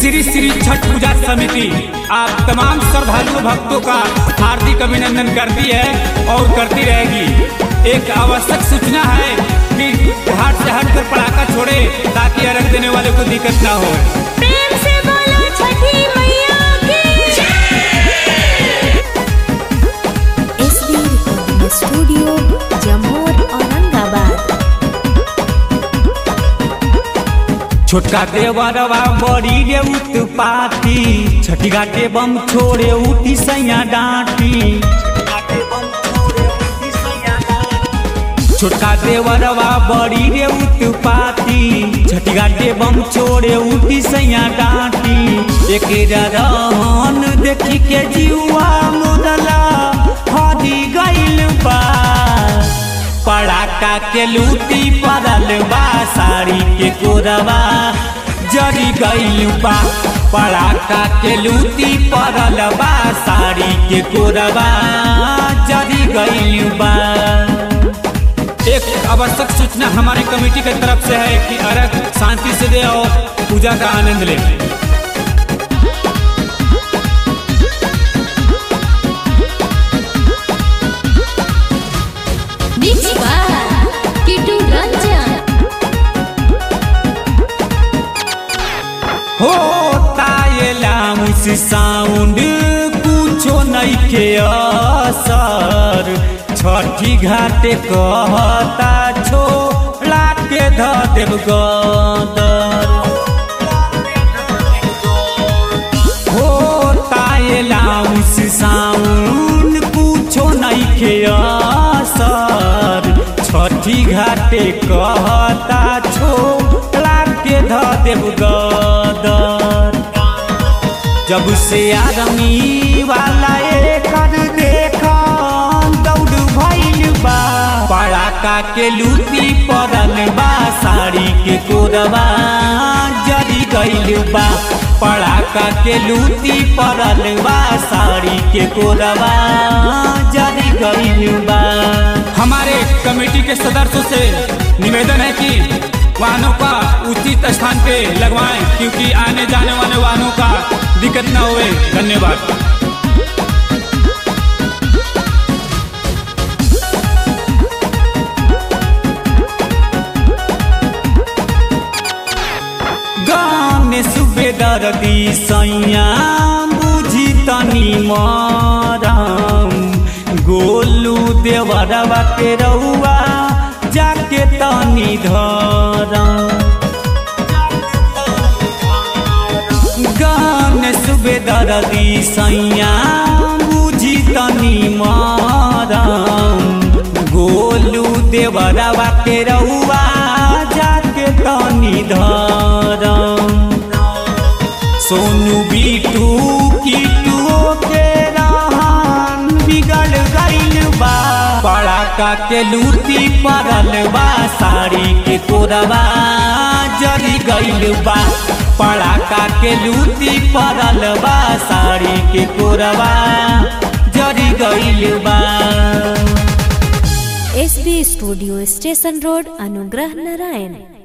श्री श्री छठ पूजा समिति आप तमाम श्रद्धालु भक्तों का हार्दिक अभिनंदन करती है और करती रहेगी एक आवश्यक सूचना है कि घाट से हटकर पटाखा छोड़े ताकि अर्घ देने वाले को दिक्कत ना हो प्रेम से बोलो छठी मैया की एसबी रिकॉर्डिंग स्टूडियो जमोर औरंगाबाद छोटका देवरवा बड़ी रे उत्पाती छठी घाटे बम छोड़े उठी सैया डांटी छोटका देवरवा बड़ी रे उत्पाती छठी घाटे बम छोड़े उठी सैया डांटी एक रहन देखी के जीवा मुदला हरी गइल बा पड़ाका के लूटी पड़ल बा साड़ी के कोरबा जरी गइल बा पड़ाका के लूटी पड़ल बा साड़ी के कोरबा जरी गइल बा एक आवश्यक सूचना हमारे कमेटी की तरफ से है कि अर्घ शांति से दे और पूजा का आनंद ले मिक्स बाय किटू रंजन हो तायला मुस साउंड कुछो नहीं के असर छठी घाटे कहता छोड़ा के ध देव गदर हो तायला मुस साउंड कुछो नहीं के असर छठी घाटे कहता छोड़ा के ध देव गदर जब से आदमी वाला एकर देखा दौड़ भइल बा पड़ाका के लूटी पड़ल बा साड़ी के कोरबा जरी गइल बा पड़ाका के लूटी पड़ल बा साड़ी के कोरबा जरी गइल बा हमारे कमेटी के सदस्यों से निवेदन है कि वाहनों का उचित स्थान पे लगवाएं क्योंकि आने जाने वाले वाहनों का दिक्कत ना होए धन्यवाद गाँव में सुबेदार दी सैया बुझी तनी मरम गोलू देवरवा के रउआ जाके तनी धरम गान सुबेदार दी सैया बुझी तनी मारम गोलू देवरवा के रउआ जाके तनी धरम सोनू बीटू कीटुओ के रहन बिगड़ गइल बा पड़ाका के लूटी पड़ल बा साड़ी के कोरबा जरी गइल बा पड़ाका के लूटी पड़ल बा साड़ी के कोरबा जरी गइल बा एसबी स्टूडियो स्टेशन रोड अनुग्रह नारायण